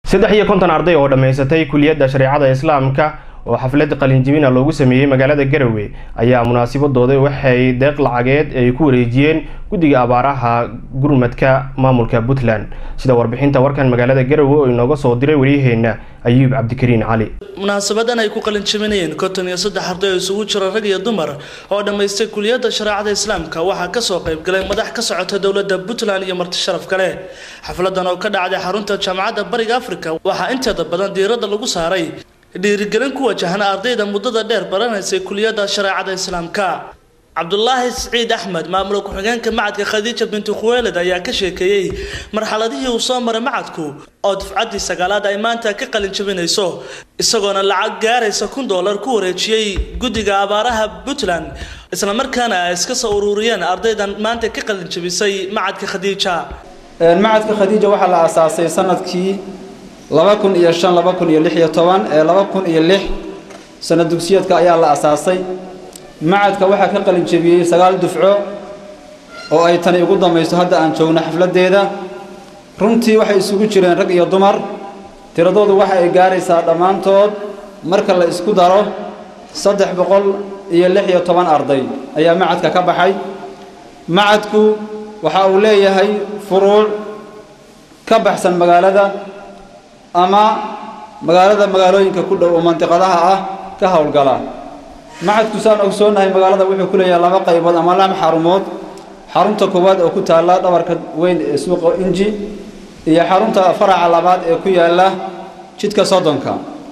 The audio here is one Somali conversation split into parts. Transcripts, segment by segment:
saddex iyo konton arday oo dhammaysatay kuliyadda shareecada islaamka oo xaflad qalinjibina loogu sameeyey magaalada garowe ayaa munaasabadooda waxay deeq lacageed ay ku wareejiyeen guddiga abaaraha gurmadka maamulka puntland sida warbixinta warkan magaalada garowe oo inooga soo diray waryaheena ayuub cabdikariin cali munaasabadan ay ku qalinjibinayeen konton iyo saddex arday oo isugu jira rag iyo dumar oo dhammaystay kuliyadda shareecada islaamka waxaa kasoo qayb galay madax ka socota dowladda puntland iyo marti sharaf kale xafladan oo ka dhacday xarunta jaamacadda bariga africa waxaa inteeda badan diiradda lagu saaray dhiirigelin ku wajahan ardayda muddada dheer baranaysay kuliyadda shareecada islaamka cabdulaahi siciid axmed maamula ku-xigeenka macadka khadiija binti khuweeled ayaa ka sheekeeyey marxaladihii uu soo maray macadku oo dufcaddii sagaalaad ay maanta ka qalin jabinayso isagoona lacag gaaraysa kun dollar ku wareejiyey guddiga abaaraha puntland islamarkaana ay iska soo ururiyeen ardaydan maanta ka qalin jabisay macadka khadiija macadka khadiija waxaa la aasaasay sanadkii laba kun iyo shan laba kun iyo lix iyo toban ee laba kun iyo lix sano dugsiyeedka ayaa la asaasay macadka waxaa ka qalin jebiyey sagaal dufco oo ay tani ugu dambayso hadda aan joogno xafladdeeda runtii waxay isugu jireen rag iyo dumar tiradoodu waxa ay gaaraysaa dhammaantood marka la isku daro saddex boqol iyo lix iyo toban arday ayaa macadka ka baxay macadku waxa uu leeyahay furuuc ka baxsan magaalada ama magaalada magaalooyinka ku dhow oo mandiqadaha ah ka howlgala macadku saan ogsoonahay magaalada wuxuu ku leeyahay laba qaybood ama laba xarumood xarunta koowaad oo ku taalla dhabarka weyn ee suuqa inji iyo xarunta faraca labaad ee ku yaalla jidka soddonka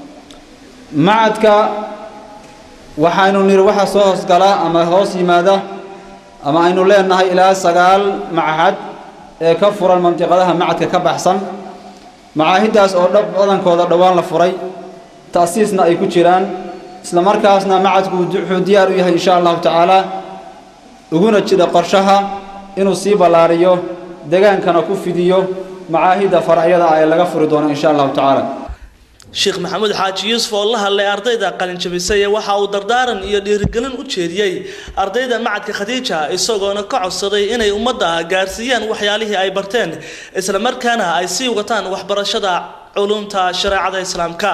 macadka waxaynu niri waxa soo hoosgalaa ama hoos yimaada ama aynu leenahay ilaa sagaal machad ee ka furan mandiqadaha macadka ka baxsan macaahiddaas oo dhab badankooda dhowaan la furay ta'siisna ay ku jiraan isla markaasna macadku wuxuu diyaar u yahay insha allahu tacaala uguna jira qorshaha inuu sii ballaariyo degaankana ku fidiyo macaahidda faracyada ah ee laga furi doono insha allahu tacaala sheekh maxamuud xaaji yuusuf oo la hadlay ardayda qalinjabisay waxa uu dardaaran iyo dhiirigelin u jeediyey ardayda macadka khadiija isagoona ka codsaday inay ummadda gaarsiiyaan waxyaalihii ay barteen isla markaana ay sii wataan waxbarashada culumta shareecada islaamka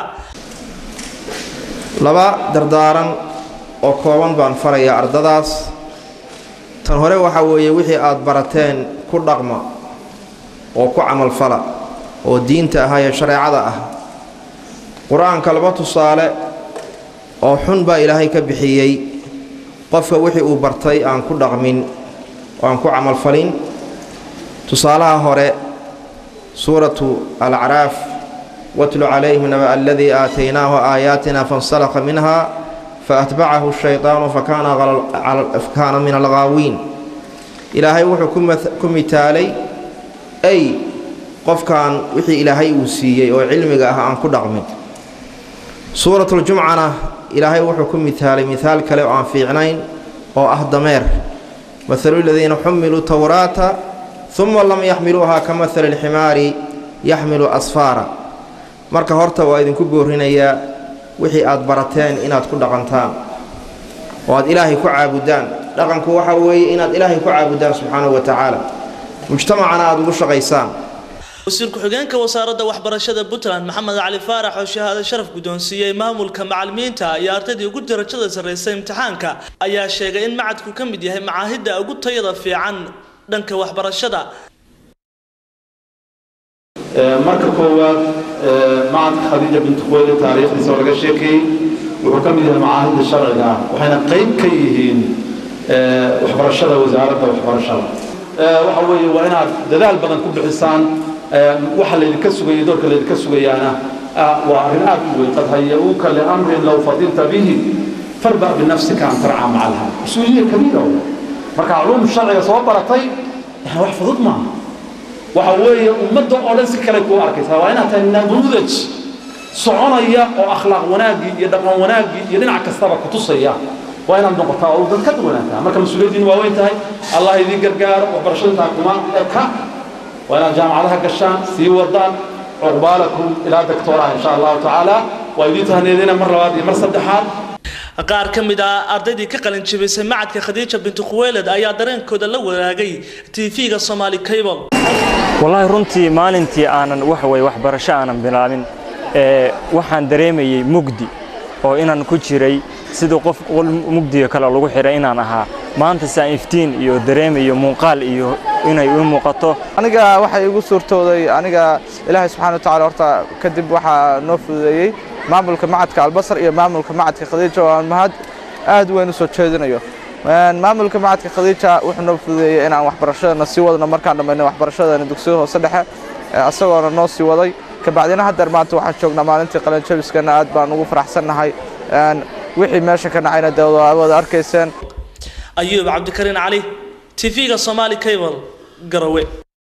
laba dardaaran oo kooban baan farayaa ardadaas tan hore waxaa weeye wixii aad barateen ku dhaqma oo ku camalfala oo diinta ah ee shareecada ah qur-aanka laba tusaale oo xun baa ilaahay ka bixiyey qofka wixii uu bartay aan ku dhaqmin oo aan ku camalfalin tusaalaha hore suuratu alacraaf watlu calayhim naba aladii aataynaahu aayaatina faاnsalaqa minha faatbacahu shayطaanu fakaana min alghaawiin ilaahay wuxuu ku mitaalay ay qofkan wixii ilaahay uu siiyey oo cilmiga ah aan ku dhaqmin suuratuljumcana ilaahay wuxuu ku mitaalay mihaal kale oo aan fiicnayn oo ah dameer mahalu ladiina xumiluu towraata uma lam yaxmiluuha ka mahali lximaari yaxmilu asfaara marka horta waa idinku boorinayaa wixii aad barateen inaad ku dhaqantaan oo aad ilaahay ku caabudaan dhaqanku waxa weeye inaad ilaahay ku caabudaan subxaanahu wa tacaala mujtamacana aad ugu shaqaysaan wasiir ku-xigeenka wasaaradda waxbarashada puntland maxamed cali faarax oo shahaado sharaf guddoonsiiyey maamulka macalimiinta iyo ardaydii ugu darajada sarraysay imtixaanka ayaa sheegay in macadku ka mid yahay macaahidda ugu tayada fiican dhanka waxbarashada marka koowaad macadka khadiija binti khuweyde taariikhdiisa oo laga sheekeeyey wuxuu ka mid yahay macaahidda sharciga ah waxayna qayb ka yihiin waxbarashada wasaaradda waxbarashada waxa weeye waa inaad dadaal badan ku bixisaan waxa laydinka sugayay doorka laydinka sugayaana waa arrin aad u weyn qad haya-uuka liamrin low fadilta bihi farba binafsika an tarca maca alha mas-uuliya kabiira marka culuum sharciga soo baratay wax fudud maaha waxa weeye ummadda oo dhan si kale kuu arkaysaa waa inaad tahay namuudaj soconaya oo akhlaaq wanaaggii iyo dhaqan wanaaggii iyo dhinac kastaba ku tusaya waa inaad noqotaa oo dad ka duwanaataa marka mas-uuliyaddiin waa weyn tahay allah idiin gargaaro waxbarashada intaa kuma eka waa inaad jaamacadaha gashaan sii wadaan cuqbaalakum ilaa doctoraha insha allahu tacaala waa idiin tahneedina mar labaad iyo mar saddexaad qaar ka mid ah ardaydii ka qalin jabisay macadka khadiija binti khuweyled ayaa dareenkooda la wadaagay tv-ga somaali cable wallaahi runtii maalintii aanan wax weye waxbarasho aanan bilaabin ee waxaan dareemayey mugdi oo inaan ku jiray sidii qof mugdiga kale lagu xidhay inaan ahaa maanta saan iftiin iyo dareemayo muuqaal iyo inay u muuqato aniga waxay igu suurtooday aniga ilaahay subxaana watacaala horta kadib waxaa noo fududeeyey maamulka macadka albasar iyo maamulka macadka khadiija oo aan mahad aad weyn u soo jeedinayo maamulka macadka khadiija wuxuu noo fududeeyey inaan waxbarashadana sii wadno markaan dhammayno waxbarashadana dugsiga hoose dhexe isagoona noo sii waday kabacdina haddeer maanta waxaan joognaa maalintii qalinjabiskana aad baan ugu faraxsannahay wixii meesha ka dhacayna dee wada arkayseen ayuub cabdikariin cali tv-ga somaali cable garawe